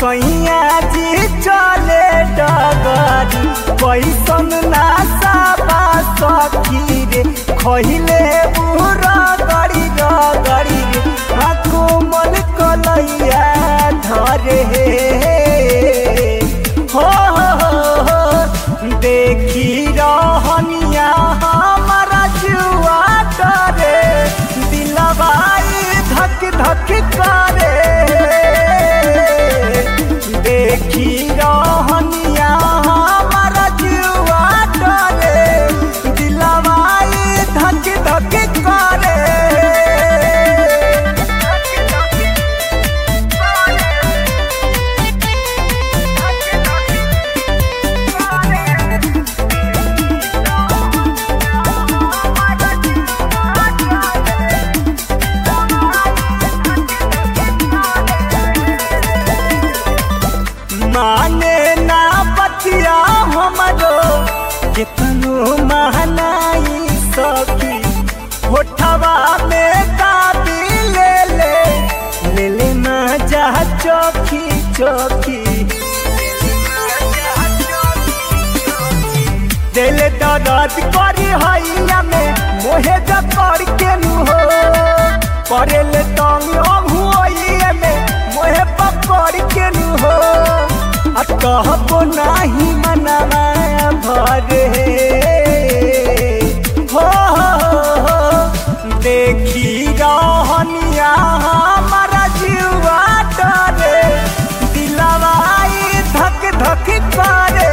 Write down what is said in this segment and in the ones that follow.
सैया जी चले डगरी कैसन ना साबा सखी रे खहिले बुरा गड़ी रगड़ी रे आ कोमल कलैया धरे हो हो हो हो देखी रहनिया हमारा जुआ डरे दिलवाई धक धक करे देखी रहनिया हमारा जुआ डरे दिलवाई धक धक करे माने ना बतिया हमरो कितनो महनाई सखी होठवा में काबी ले ले ले ले ना जा चौकी चौकी दिल दर्द करी हैया में मोहे जकर के नु हो करेल तंग अहुए में मोहे पकड़ के नु हो आ कहबो नाही मनवा भरे हो हो, हो, देखी रहनिया हमारा जीवा डरे दिलवाई धक धक करे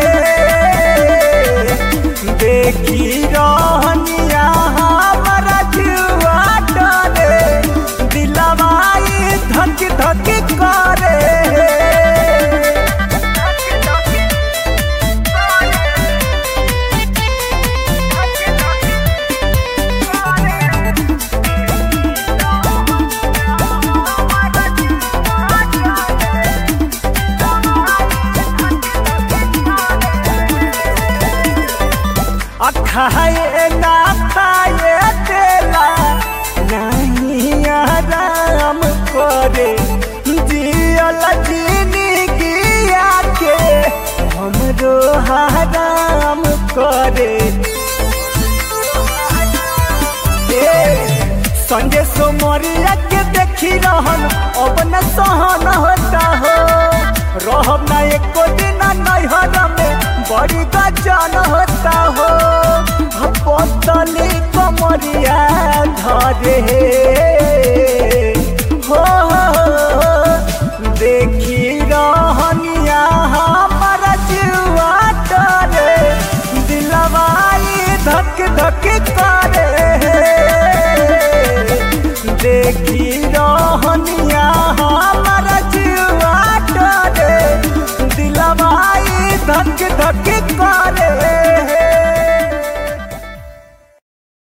देखी रहनिया हमारा जीवा डरे दिलवाई धक धक करे आ खाए ना खाए देला नहीं आराम करे जियल जिंदगिया के हमरो हराम करे ए, संजय सोमरिया के देखी रहन अब न सहन होता हो रहब ना एको दिन नैहर में बड़ी गजन होता हो पतली कमरिया धरे